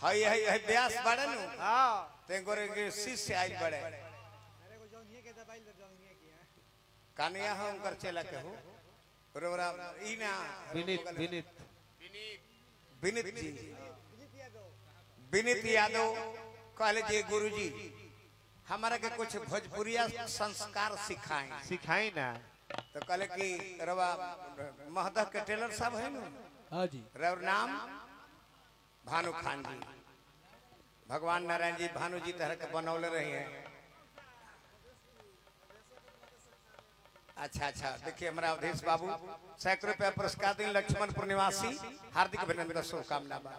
हई हई हई ब्यास बड़े नु हाँ ते गोरे के शिष्य आइल बड़े कानिया हम कर चला के हो रोरा ई ना विनीत विनीत विनीत जी विनीत यादव कहले जी गुरुजी हमारा के कुछ भोजपुरिया संस्कार सिखाएं सिखाई ना तो कहले कि रवा महदह के टेलर साहब है ना हाँ जी रवर नाम भानु खान जी भगवान नारायण जी भानु जी तरह के बनौले रही हैं अच्छा अच्छा देखिए हमारा अवधेश बाबू सैकड़ों रुपया पुरस्कार दिन लक्ष्मणपुर निवासी हार्दिक अभिनंदन शुभकामना बा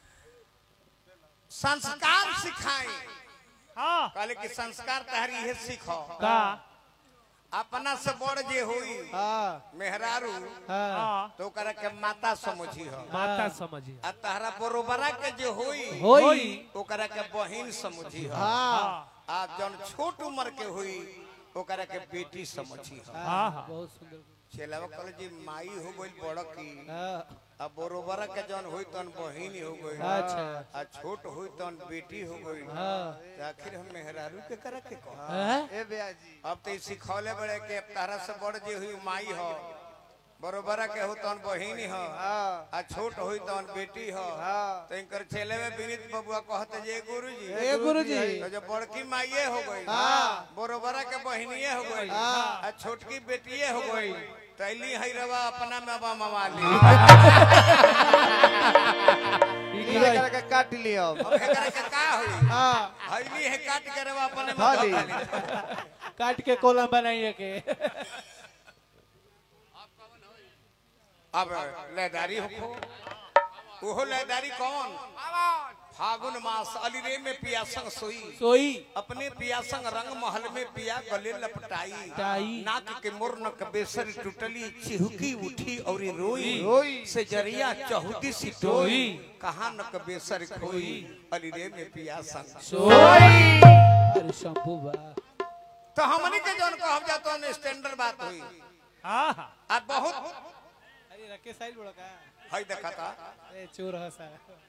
संस्कार सिखाएं हाँ कहले कि संस्कार तहरी है सीखो का अपना से बड़ जे हुई हाँ मेहरारू हाँ हाँ तो ओकरा के माता समझी हो माता समझिए आ तहरा बरोबरा के जे होई होई ओकरा के बहिन समझी हो हाँ आ जौन छोट उम्र के हुई ओकरा के बेटी समझी हो हाँ, हाँ। बहुत सुंदर चेलावा कहले जी माई हो गई बड़ की हाँ आ बरोबरा के जौन हुई तन बहिन हो गई अच्छा आ छोट हुई तन बेटी हो गई हाँ तो आखिर हम मेहरारू के करा के कहो हैं? ए भैया जी अब तो ई सिखौले बड़े के तारा से बड़ जे हुई माई हो बरोबरा के हो तन बहिन हो हाँ आ छोट हुई तन बेटी हो हाँ तो इनकर चेले में विनीत बबुआ कहते जे गुरुजी ए गुरुजी तो जो बड़की माइये हो गई हाँ। बरोबरा के बहनिये हो गई हाँ। आ छोटकी बेटिये हो गई तैली है रवा अपना में बा मवाली ई की भाई? करके काट लियो अब एकरा के का होई हाँ हईली है काट के रवा अपने में भाली। बा मवाली। काट के कोलम बनाइए के अब लयदारी हो ओहो लयदारी कौन फागुन मास अलिरे में पिया संग सोई सोई अपने पिया संग रंग महल में पिया गले लपटाई टाई। नाक के मुर्नक बेसर टूटली चिहुकी उठी और रोई रोई। से जरिया चहुदी सी टोई कहा नक बेसर खोई अलिरे में पिया संग सोई अरे शंभू बा तो हमनी के जौन कहब जातो न स्टैंडर्ड बात हुई हाँ हाँ आ बहुत अरे रखे साइड बड़ा का हई देखा था ए चोर हसा